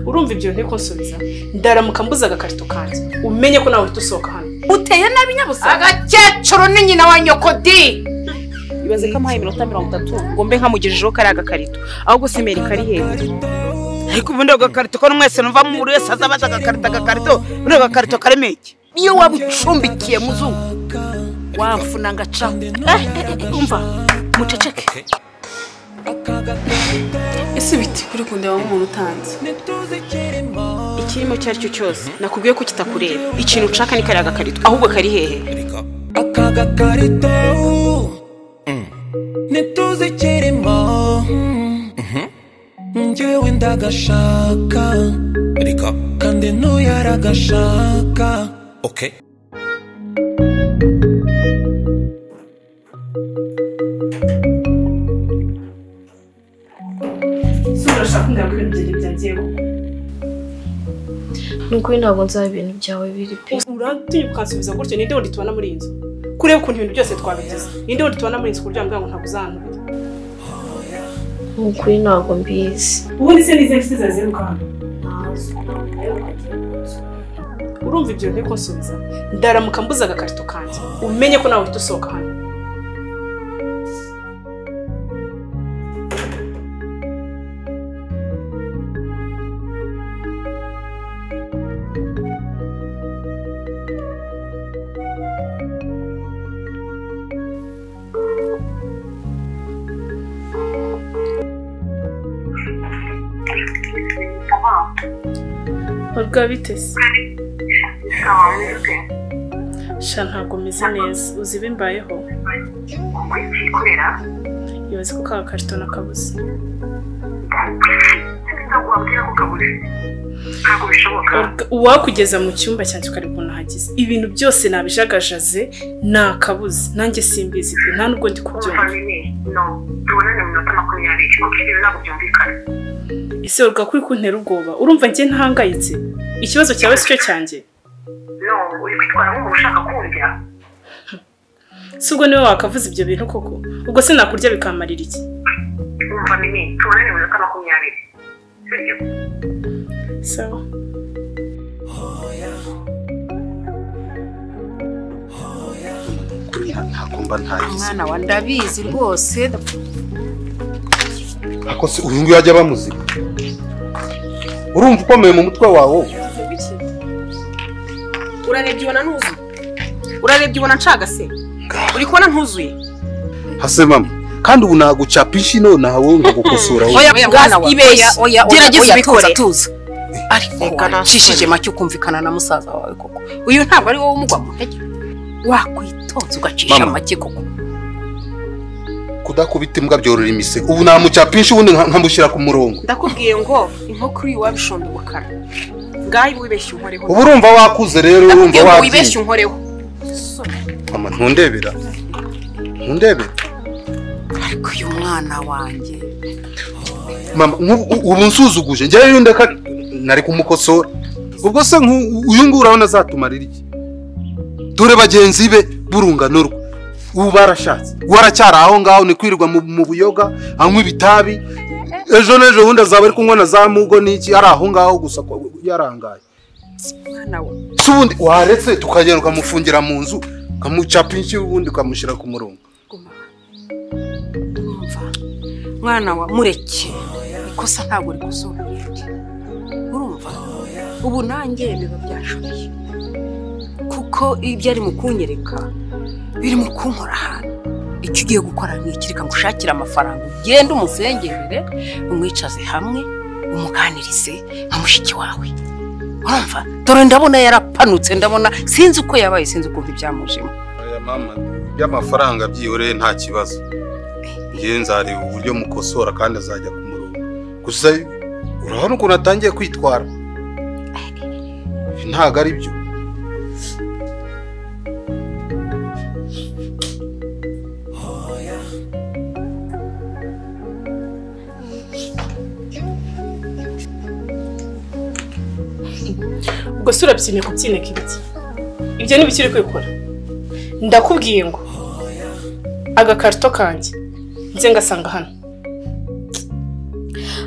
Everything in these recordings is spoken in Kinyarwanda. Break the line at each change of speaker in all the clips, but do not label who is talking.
urumva ibyo nteko subiza ndaramuka mbuze agakarito kanjye umenye ko nawe uhita usohoka hano
uteye nabi nyabusa
agakecuru ni nyina wa nyokodi
ibaze ko amuhaye iminota mirongo itatu ngo mbe nkamugejejeho kariya gakarito ahubwo simeri kari hejuru
ariko ubundi ako gakarito ko mwese numva buri wese aza abaza agakarito agakarito ubundi ako gakarito karimo iki
iyo waba ucumbikiye muzungu wamfuna ngacaho
Eh, eh, eh, umva muceceke
ese biti kuri kundeba nk'umuntu utanze
ikirimo icyo ari cyo cyose nakubwiye ko kitakureba ikintu ushaka ni kariya gakarito ahubwo kari hehe
aka gakarito ntituzi ikirimo njyewe ndagashaka kandi ntuye aragashaka
ese urashaka kundeba ko ibintu byanjye byagiye
nukuri ntabwo nzaba ibintu byawe biri pe
urantinya ukansubiza gutyo ninde wundi tubana muri iyi nzu kureba ukuntu ibintu byose twabigize ninde wundi tubana muri iyi nzu kuryama bwangu ntabwo uzanubira
nukuri ntabwo mbizi
ubundi se n'izi nshuti zawe ziruka hano urumva ibyo nteko nsubiza ndaramuka mbuze agakarito kanjye umenye ko nawe uhita usohoka hano Babwa bitese sha ntabwo meze neza uzi ibimbayeho ibaze ko ka karito nakabuze Babwa, uwakugeza mu cyumba cyanjye ukareba ukuntu hagize ibintu byose nabijagajaze nakabuze nanjye simbizi pe nta nubwo ndi kubyumva ese urwa kuri kuntera ubwoba urumva njye ntahangayitse ikibazo cyawe si cyo cyanjye si ubwo niwe wakavuze ibyo bintu koko ubwo se nakurya bikamarira iki sawa
kuri ntabwo mba ntagize
mwana wa ndabizi rwose
ariko se uyu nguyu ajya bamuziba urumva ukomeye mu mutwe wawe
urarebye ubona ntuzuye urarebye ubona ncagase uri kubona ntuzuye
hase mama kandi ubu nagucapisha ino nawe nkagukosora wowe
oya mwana wa
ibeshya.
oya
Gerageza
oya
ubikore.
tuza tuza ariko
Reka nasore.
wacishije make ukumvikana na musaza wawe koko uyu ntabwo ari wowe umugwa mu ntege wakwitonza ugacisha
Mama.
make koko
kudakubita imbwa byorora imisego ubu namucapisha ubundi nka- nkamushyira ku murongo
ndakubwiye ngo inkoko uri wabishonda umukara ngaho iba wibeshye unkoreho
ubu urumva wakuze rero urumva
ndakubwiye ngo wibeshye
wabyinye
unkoreho
mama ntundebera ntundebera
ariko uyu mwana wanjye
mama nk'ubu- ubu nsuzuguje njyewe iyo ndeka nari kumukosora ubwo se nk'u- uyu nguyu urabona azatumarira iki dore bagenzi be b'urungano rwe ubu barashatse waracyari aho ngaho ni kwirirwa mu- mu buyoga anywa ibitabi ejo n'ejo bundi azaba ari kunywa na za mugo n'iki ari aho ngaho gusa ko yarangaye
mwana we
si ubundi waretse tukagenda ukamufungira mu nzu ukamucapa inshyi ubundi ukamushyira ku murongo
guma umva mwana wa mureke ikosa ntabwo rikuzura urumva ubu nanjye biba byashoboye kuko ibyo ari mu kunyereka biri mu kunkora ahantu icyo ugiye gukora ni iki reka ngushakire amafaranga ugende umusengerere umwicaze hamwe umuganirize nka mushiki wawe urumva dore ndabona yarapanutse ndabona sinzi uko yabaye sinzi ukuntu ibyamujemo
aya mama by'amafaranga byihoreye nta kibazo njyewe nzareba uburyo mukosora kandi azajya ku murongo gusa urabona ukuntu atangiye kwitwara ntabwo ari byo
ubwo se urabyine kubyineka ibiti ibyo ni bikiri kwikora ndakubwiye ngo agakarito kanjye nze ngasanga hano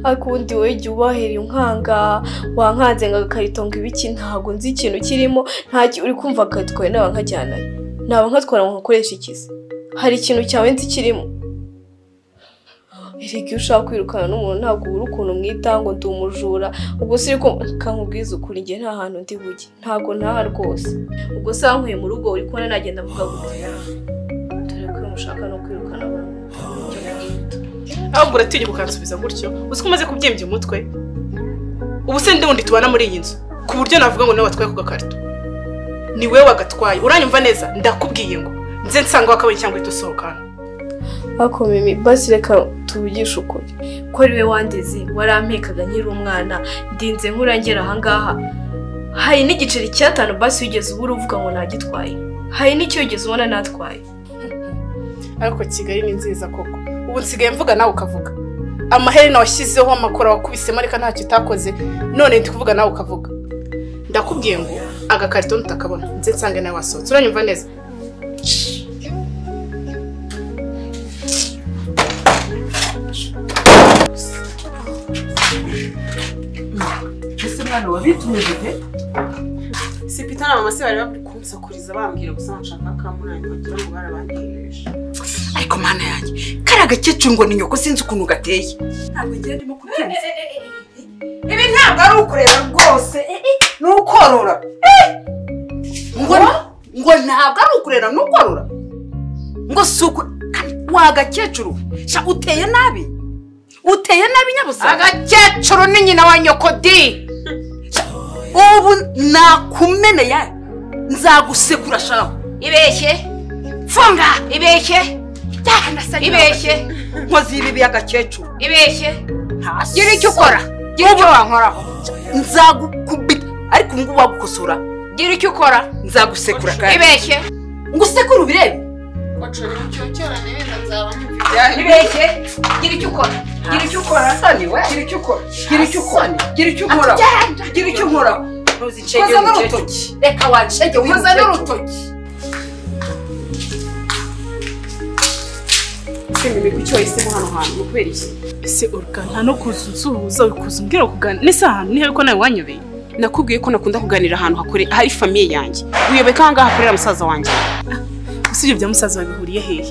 ariko ubundi wowe igihe ubahera inkanga wankanze ngo agakarito ngo ibiki ntabwo nzi ikintu kirimo nta uri kumva akatwaye nawe nkajyana naba nkatwara ngo nkoreshe ikizi hari ikintu cyawe nzi kirimo erega iyo ushaka kwirukana n'umuntu ntabwo ubura ukuntu umwita ngo ndi umujura ubwo si ko kankubwiza ukuri njye nta hantu ndi bujye ntabwo ntaha rwose ubwo se wankuye mu rugo uri kubona nagenda mvuga gutya dore ko uyu mushaka no kwirukana abantu
ahubwo uratinya ukansubiza gutyo uzi ko umaze kubyimbya umutwe ubu se ndi wundi tubana muri iyi nzu ku buryo navuga ngo nawe watwaye ku gakarito ni wowe wagatwaye uranyumva neza ndakubwiye ngo nze nsanga wakabonye cyangwa uhita usohokana
ariko mimi basi reka tuvugishe ukuri ko ari we wandeze warampekaga nkiri umwana ndinze nkurangera ahangaha hari n'igiceri cy'atanu basi wigeze ubura uvuga ngo ntagitwaye hari n'icyo wigeze ubona natwaye
ariko kigali ni nziza koko ubu nsigaye mvuga nawe ukavuga amaherena washyizeho amakora wakubisemo reka ntacyo utakoze none ndi kuvuga nawe ukavuga ndakubwiye ngo agakarito ntutakabona nze nsange nawe wasohotse uranyumva neza
ese mwana wabitumije pe si pita na mama se bari bari kunsakuriza bambwira gusa nshaka kamunani bagira ngo barabanyereje ariko mana yanjye kariya gakecuru ngo ni nyoko sinzi ukuntu gateye ntabwo ngiye ndimo kubyumva ibi ntabwo ari ukureba rwose ni ukorora ngo ngo ntabwo ari ukureba ni ukorora ngo si uku kandi wa gakecuru sha uteye nabi uteye nabi nyabusa agakecuru ni nyina wa nyoko di ubu nakumeneye nzagusekura shaho ibeshye funga ibeshye ibeshye nkoze ibi by'agakecuru ibeshye gira icyo ukora gira icyo wankoraho nzagukubita ariko ubu ngubu wagukosora gira icyo ukora nzagusekura kandi ibeshye ngo usekure ubirebe ibeshye gira icyo ukora gira icyo ukora gira icyo ukora gira icyo ukora gira icyo ukora gira icyo ukora koza n'urutoki reka wancege koza n'urutoki simbi icyo wahisemo hano hantu ni ukubera iki
ese urugana no kuza unsuhuza wikuza umbwira kuganira nese ahantu nihe ko nawe wanyobeye
nakubwiye ko nakunda kuganira ahantu hakore hari famiye yanjye uyoboye ko ahangaha hakorera musaza wanjye
usibye bya musaza babihuriye hehe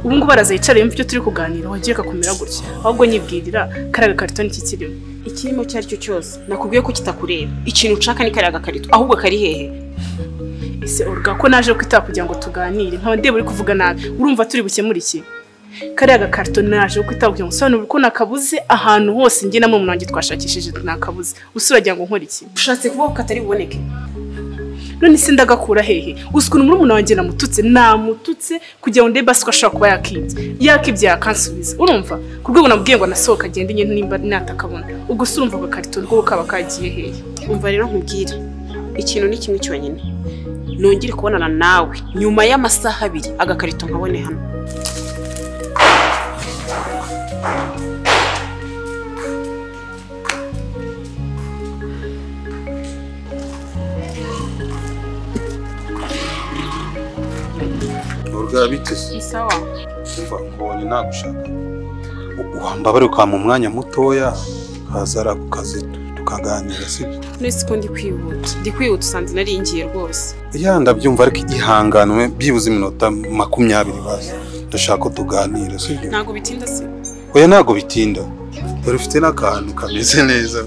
ubu ngubu araza yicara yumva ibyo turi kuganira wagiye kakumera gutya ahubwo nyibwirira kariya gakarito ni iki kirimo
ikirimo icyo ari cyo cyose nakubwiye ko kitakureba ikintu ushaka ni kariya gakarito ahubwo kari hehe
ese urga ko naje kwitaba kugira ngo tuganire nkaba ndeba uri kuvuga nabi urumva turi bukemure iki kariya gakarito naje kwitaba kugira ngo usobanure ko nakabuze ahantu hose njye na murumuna wanjye twashakishije nakabuze usi uragira ngo nkore iki
ushatse kubaho katari buboneke
none se ndagakura hehe uzi ukuntu murumuna wanjye namututse namututse kugira ngo ndebe ko ashobora kuba yakibye yakibye yakansubiza urumva ku rwego nabwiye ngo anasohoka agende nyine nimba natakabona ubwo se urumva agakarito rwo kaba kagiye hehe
umva rero nkubwire ikintu ni kimwe cyonyine nongere kubonana nawe nyuma y'amasaha abiri agakarito nkabone hano
urwa biteze
ni sawa
umva mbonye nagushaka wambabare ukama umwanya mutoya kaza ari ako kazi tukaganira sibyo
nese ko ndi kwihuta ndi kwihuta usanze naringiye rwose
ya ndabyumva ariko ihanganwe byibuze iminota makumyabiri baza ndashaka ko tuganira sibyo
ntabwo bitinda se
oya ntabwo bitinda dore ufite n'akantu kameze neza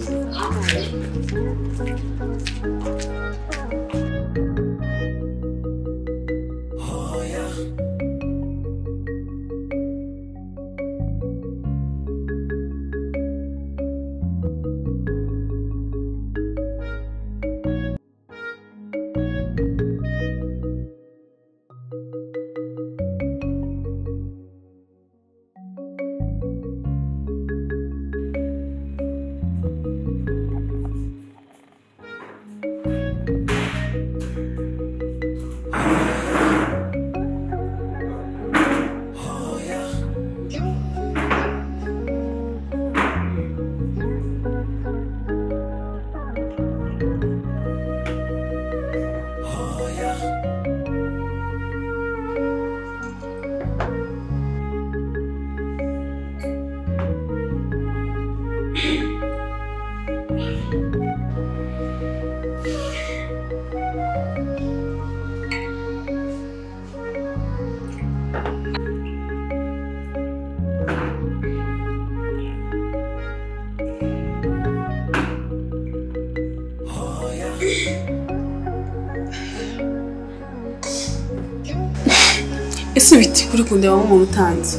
ese biti uri kundeba nk'umuntu utanzi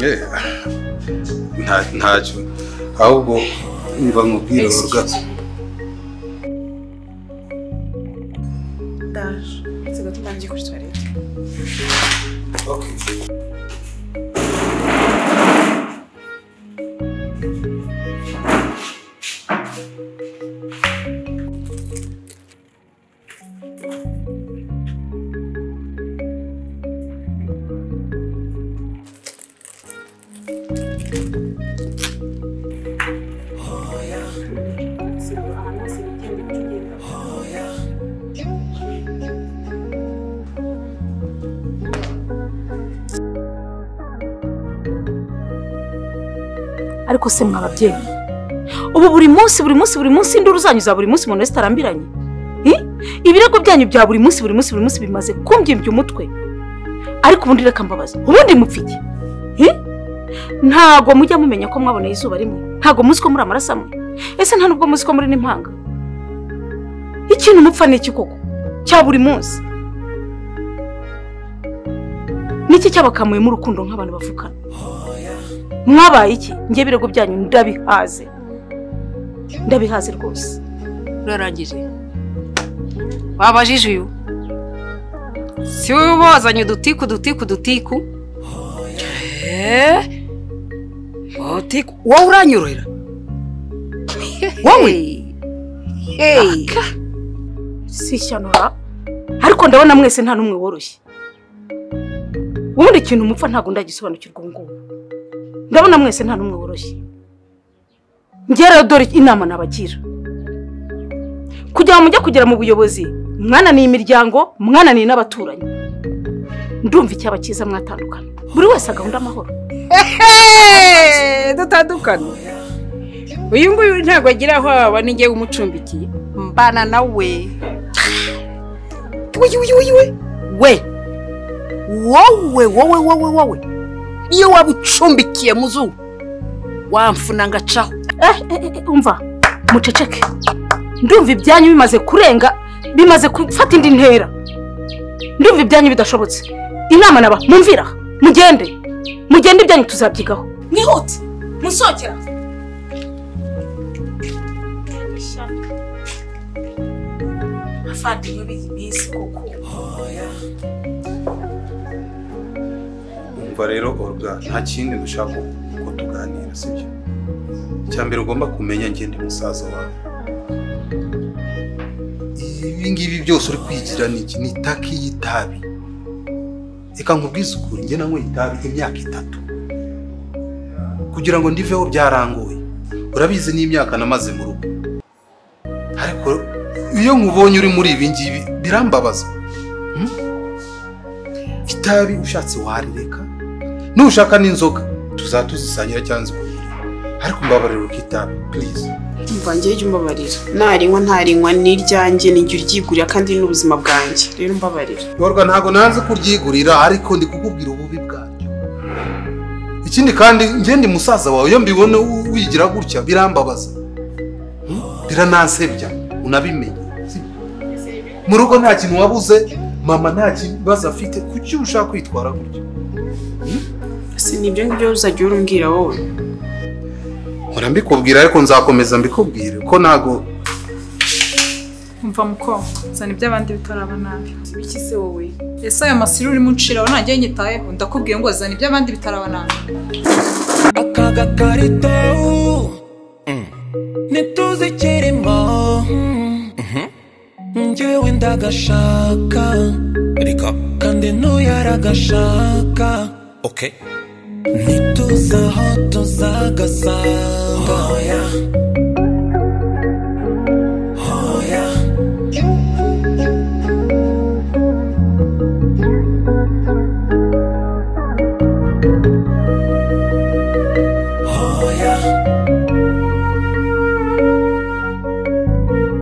Eh, nta ntacyo ahubwo mba nkubwira urga
ndaje nsiga tutangiye kuri tuwarete
okay.
ariko se mwa ababyeyi ubu buri munsi buri munsi buri munsi induru zanyu za buri munsi umuntu wese arambiranye Hi? ibirego byanyu bya buri munsi buri munsi buri munsi bimaze kumbyimbya umutwe ariko ubundi reka mbabaza ubundi mupfa iki Hi? ntago mujya mumenya ko mwaboneye izuba rimwe ntago muzi ko muri amaraso amwe ese nta nubwo muzi ko muri n'impanga ikintu mupfa ni iki koko cya buri munsi niki cyabakamuyemo urukundo nk'abantu bavukana mwabaye iki njye ibirego byanyu ndabihaze ndabihaze rwose
urarangije wabajije uyu si wowe wazanye udutiku udutiku udutiku Eh? Udutiku. wowe uranyorohera wowe Hey.
si ishyano ariko ndabona mwese nta n'umwe woroshye ubundi ikintu mupfa ntabwo ndagisobanukirwa ubu ngubu ndabona mwese nta n'umwe woroshye njye rero dore inama nabagira kugira ngo mujye kugera mu buyobozi mwananiye imiryango mwananiye n'abaturanyi ndumva icyaba cyiza mwatandukana buri wese agahunda amahoro
Hey, dutandukane uyu nguyu ntabwo agira aho aba ninjye umucumbikiye mbana nawe we we we we we wowe wowe wowe wowe iyo waba ucumbikiye muzungu wamfuna ngacaho
Eh, eh, eh, eh, umva muceceke ndumva ibyanyu bimaze kurenga bimaze gufata indi ntera ndumva ibyanyu bidashobotse inama naba mumvira mugende mugende ibyanyu tuzabyigaho mwihute musokera abavandimwe b'iyi minsi kuko
umva rero orga nta kindi dushaka ko tuganira sibyo icya mbere ugomba kumenya njye ndi musaza wawe ibi ngibi byose uri kwigira ni iki ni itaki y'itabi reka nkubwize ukuri njye nanyweye itabi imyaka itatu kugira ngo ndiveho byarangoye urabizi n'imyaka namaze mu rugo ariko iyo nkubonye uri muri ibi ngibi birambabaza Hmm? itabi ushatse warireka nushaka n'inzoga tuzatuzisangira cyangwa zikugire ariko mbabarira ukitabi purize
mvange ujye umbabarira narinywa ntarinywa ni iryanjye nijya uryigurira kandi ni n'ubuzima bwanjye rero mbabarira
yorwa ntabwo nanze kuryigurira ariko ndi kukubwira ububi bwaryo ikindi kandi njye ndi musaza wawe iyo mbibona u- wigira gutya birambabaza Hmm? biranansebya unabimenye sibyo? mu rugo nta kintu wabuze mama nta kibazo afite kuki ushaka kwitwara gutya
si ni ibyo ngibyo uzajya urumbwira wowe
nkora mbikubwira ariko nzakomeza mbikubwire ko ntabwo
umva mukobwa zana iby'abandi bitaraba nabi
iki se wowe
ese ayo masiri urimo unciraho ntajya nyitayeho ndakubwiye ngo zana iby'abandi bitaraba nabi
aka gakarito ntituzi ikirimo njyewe ndagashaka ariko kandi ntuyaragashaka ntituzi aho tuzagasanga